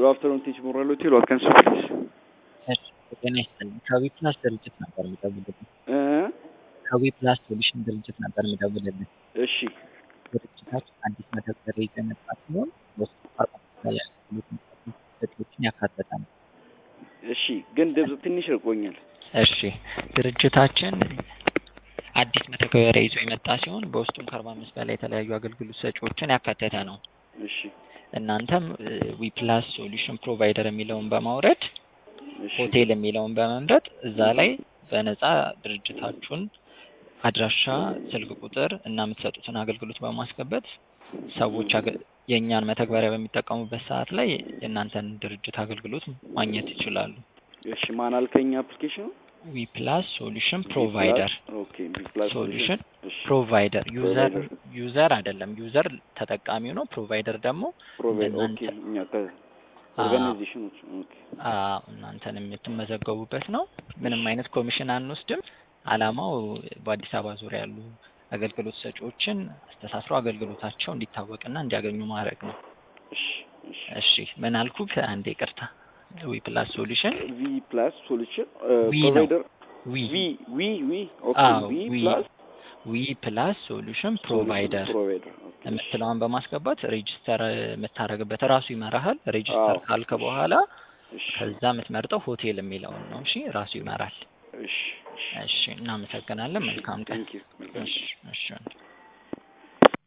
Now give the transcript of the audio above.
ጉድ አፍተርኑን ቲች ሞራል ሆቴል ዋት ካን ሱ ፕሊዝ ጤና ይስጥልኝ። ከዊ ፕላስ ድርጅት ነበር የምደውልልህ። እ ከዊ ፕላስ ሶሉሽን ድርጅት ነበር የምደውልልህ። እሺ ድርጅታችን አዲስ መተግበሪያ ይዞ የመጣ ሲሆን በውስጡ ላይ ያሉት ሰጪዎችን ያካተተ ነው። እሺ ግን ድምፅ ትንሽ ርቆኛል። እሺ ድርጅታችን አዲስ መተግበሪያ ይዞ የመጣ ሲሆን በውስጡም ከአርባ አምስት በላይ የተለያዩ አገልግሎት ሰጪዎችን ያካተተ ነው። እሺ እናንተም ዊ ፕላስ ሶሉሽን ፕሮቫይደር የሚለውን በማውረድ እሺ ሆቴል የሚለውን በመምረጥ እዛ ላይ በነፃ ድርጅታችሁን አድራሻ፣ ስልክ ቁጥር እና የምትሰጡትን አገልግሎት በማስገባት ሰዎች አገ- የእኛን መተግበሪያ በሚጠቀሙበት ሰዓት ላይ የእናንተን ድርጅት አገልግሎት ማግኘት ይችላሉ። እሺ ማን አልከኝ? አፕሊኬሽኑ ዊ ፕላስ ሶሉሽን ፕሮቫይደር ኦኬ ቢ ፕላስ ሶሉሽን እሺ ፕሮቫይደር ዩዘር ፕሮቫይደር። ዩዘር አይደለም። ዩዘር ተጠቃሚው ነው። ፕሮቫይደር ደግሞ ፕሮቫይድ ኦኬ እናንተ- እኛ ከኦርጋናይዜሽኖች ኦኬ አዎ እናንተን የምትመዘገቡበት ነው። ምንም አይነት ኮሚሽን አንወስድም። አላማው በአዲስ አበባ ዙሪያ ያሉ አገልግሎት ሰጪዎችን አስተሳስሮ አገልግሎታቸው እንዲታወቅና እንዲያገኙ ማድረግ ነው። እሺ እሺ እሺ ምን አልኩህ? አንዴ ይቅርታ። ዊ ፕላስ ሶሉሽን ቪ ፕላስ ሶሉሽን ዊ ነው። ፕሮቫይደር ዊ ቪ ዊ ዊ ኦኬ አዎ ቪ ዊ ፕላስ ዊ ፕላስ ሶሉሽን ፕሮቫይደር ፕሮቫይደር ኦኬ የምትለዋን በማስገባት ሬጅስተር የምታደርግበት ራሱ ይመራሃል። ሬጅስተር አዎ። ካልክ በኋላ እሺ ከዛ የምትመርጠው ሆቴል የሚለውን ነው። እሺ ራሱ ይመራል። እሺ እሺ እሺ እናመሰግናለን። መልካም ቀን። ቴንክ ዩ መልካም እሺ እሺ